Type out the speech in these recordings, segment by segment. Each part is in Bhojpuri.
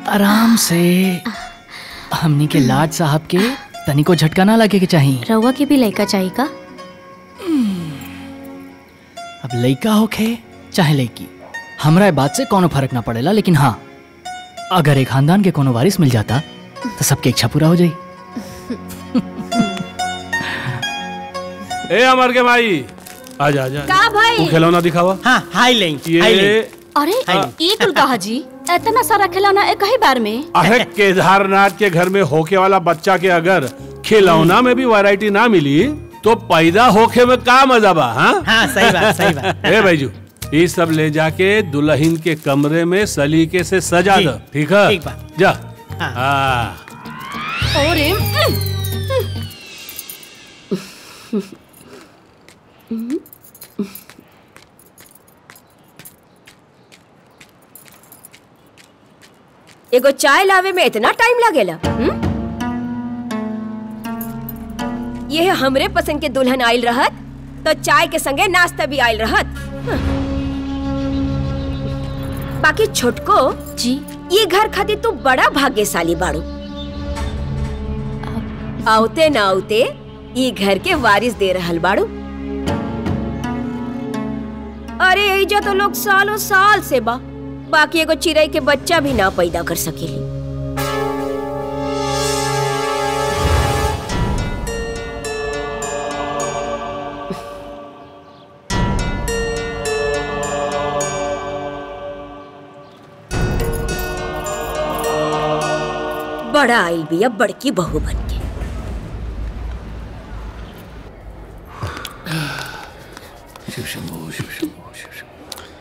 आराम से हमनी के लाड साहब के तनी को झटका ना लगे के चाहिए रउआ के भी लड़का चाहिए का अब लइका होखे चाहे लइकी हमरा ए बात से कोनो फर्क ना पड़ेला लेकिन हाँ अगर एक खानदान के कोनो वारिस मिल जाता तो सबके इच्छा पूरा हो जाई ए अमर के भाई आजा आजा का भाई? तू खिलौना दिखावा हाँ हाई लें ये अरे ये कुल कहा जी इतना सारा खिलौना एक ही बार में अरे केदारनाथ के घर में होके वाला बच्चा के अगर खिलौना में भी वैरायटी ना मिली तो पैदा होके में का मजा बा हाँ हाँ सही बात सही बात ए भाईजू ये सब ले जाके दुल्हन के कमरे में सलीके से सजा जी, दो ठीक है ठीक बा। जा हाँ। हाँ अरे एगो चाय लावे में इतना टाइम लगेला हम्म? ये हमरे पसंद के दुल्हन आयल रहत तो चाय के संगे नाश्ता भी आयल रहत हं। बाकी छोटको जी ये घर खातिर तू बड़ा भाग्यशाली बाड़ू आवते ना आवते ये घर के वारिस दे रहल बाड़ू अरे एजा तो लोग सालों साल से बा बाकी एगो चिड़ै के बच्चा भी ना पैदा कर सकेली बड़ा आइल बिया बड़की बहू बन के शिव शंभो शिव शंभो शिव शंभो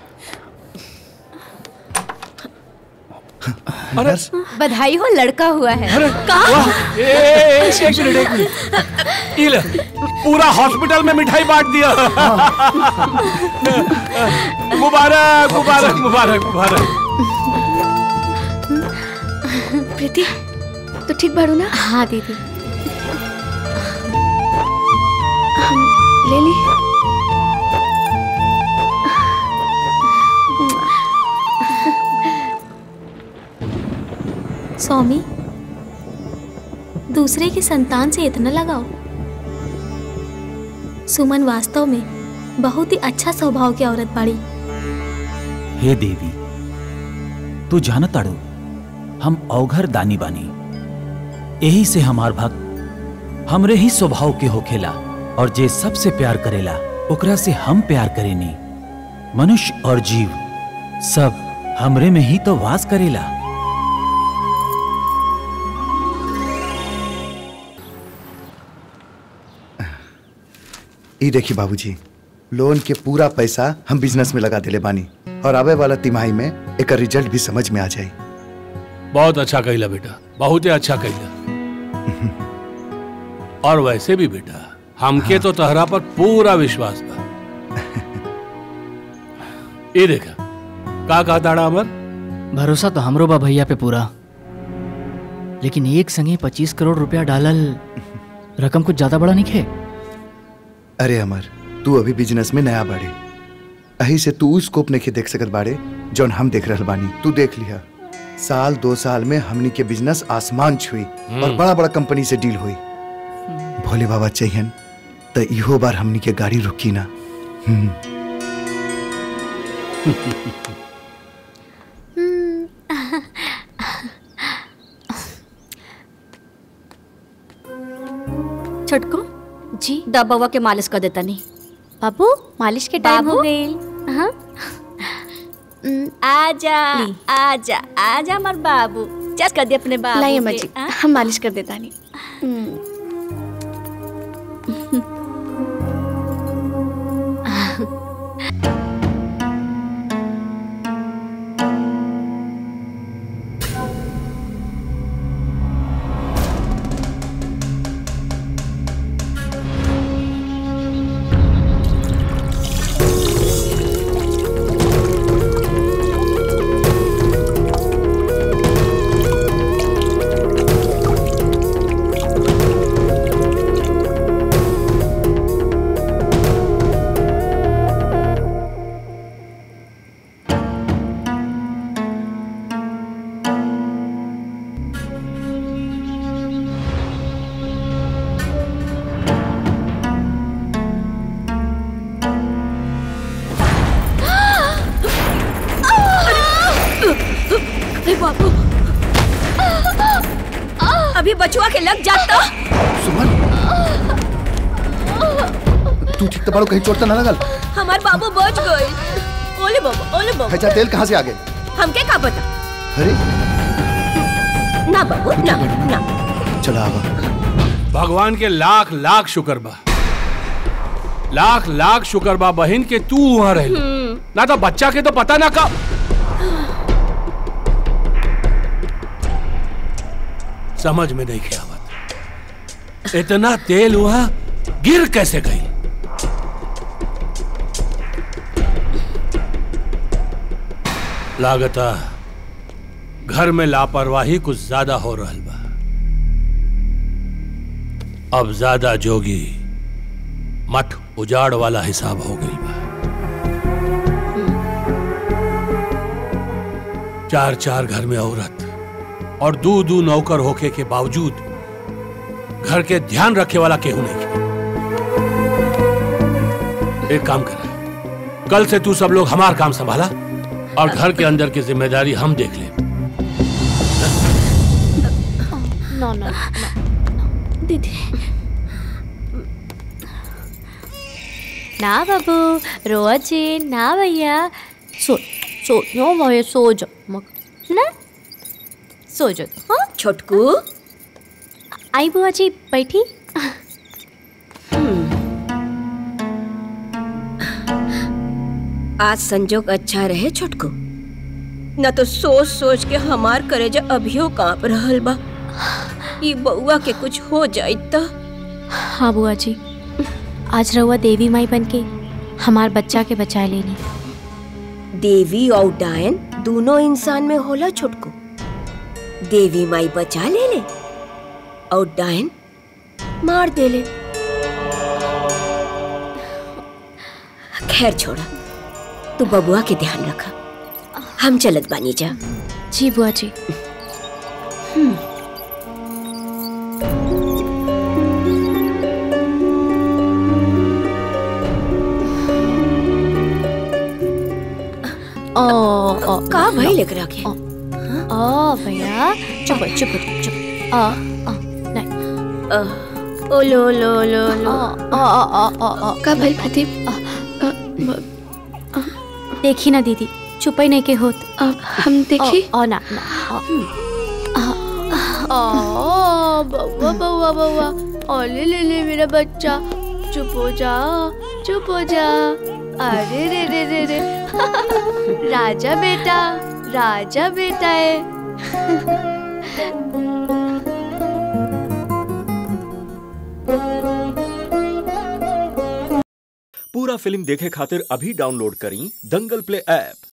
बधाई हो लड़का हुआ है वाह, ए, ए, ए, एक मिनट एक मिनट ये ले, पूरा हॉस्पिटल में मिठाई बांट दिया मुबारक मुबारक मुबारक मुबारक प्रीति तो ठीक बाड़ू ना हाँ दीदी ले ली स्वामी दूसरे की संतान से इतना लगाओ सुमन वास्तव में बहुत ही अच्छा स्वभाव की औरत बाड़ी हे देवी तू जानत ताड़ू हम अवघर दानी बानी यही से हमार भक्त हमरे ही स्वभाव के होखेला और जे सबसे प्यार करेला ओकरा से हम प्यार करेनी मनुष्य और जीव सब हमरे में ही तो वास करेला ई देखी बाबूजी लोन के पूरा पैसा हम बिजनेस में लगा दिले बानी और आवे वाला तिमाही में एक रिजल्ट भी समझ में आ जाए बहुत अच्छा कहला बेटा बहुत ही अच्छा कहला और वैसे भी बेटा हमके तो तहरा पर पूरा विश्वास बा ये देखा का कहा ताड़ा अमर भरोसा तो हमरो बा भैया पे पूरा लेकिन एक संगे पच्चीस करोड़ रुपया डालल रकम कुछ ज्यादा बड़ा नहीं खे अरे अमर तू अभी बिजनेस में नया बाड़े अही से तू उस स्कोप नहीं देख सकत बाड़े जौन हम देख रहल बानी तू देख लिया साल दो साल में हमनी के बिजनेस आसमान छुई और बड़ा बड़ा कंपनी से डील हुई भोले बाबा चाहिए तो इहो बार हमनी के गाड़ी रुकी ना हम्म छोटको जी दबवा के मालिश कर देता नहीं बाबू मालिश के टाइम हो बाबू। गई हाँ आजा आजा आजा हमार बाबू चस कर दे अपने बाबू लाइए के, अम्मा जी हाँ? हम मालिश कर देता नहीं बचुआ के लग जाता सुमन तू ठीक तो बाड़ू कहीं चोट तो ना लगल हमार बाबू बच गए ओले बाबा ओले बाबा हैजा तेल कहाँ से आ गए हमके का पता अरे ना बाबू ना ना चला आवा भगवान के लाख लाख शुक्र बा लाख लाख शुक्र बा बहन के तू वहां रह ना तो बच्चा के तो पता ना का समझ में नहीं किया आवत इतना तेल वहां गिर कैसे गई लागता घर में लापरवाही कुछ ज्यादा हो रहल बा अब ज्यादा जोगी मठ उजाड़ वाला हिसाब हो गई बा चार चार घर में औरत और दू दू नौकर होके के बावजूद घर के ध्यान रखे वाला केहू नहीं है। एक काम कर कल से तू सब लोग हमार काम संभाला और घर के अंदर की जिम्मेदारी हम देख ले नो नो दीदी ना बाबू रोजे ना भैया सो सो नो भैया सो जाओ मग ना सो जाओ हाँ छोटकू आई बुआ जी बैठी आज संजोग अच्छा रहे छोटकू न तो सोच सोच के हमार करेजा अभियो कांप रहल बा ई बउआ के कुछ हो जाई त हाँ बुआ जी आज रहुआ देवी माई बन के हमार बच्चा के बचा लेनी देवी और डायन दोनों इंसान में होला छोटकू देवी माई बचा ले ले और डायन मार दे ले खैर छोड़ा तू बबुआ के ध्यान रखा हम चलत बानी जा जी बुआ जी ओ ओ का भाई लेकर आके ओ भैया चुप चुप चुप आ आ नहीं ओ लो लो लो लो आ आ आ आ आ का भइल प्रदीप देखी ना दीदी चुपई नहीं के होत अब हम देखी ओ, ओ ना ना ओ ओ बउआ बउआ बउआ ओले ले ले मेरा बच्चा चुप हो जा चुप हो जा अरे रे रे रे रे राजा बेटा राजा बेटा है पूरा फिल्म देखे खातिर अभी डाउनलोड करी दंगल प्ले ऐप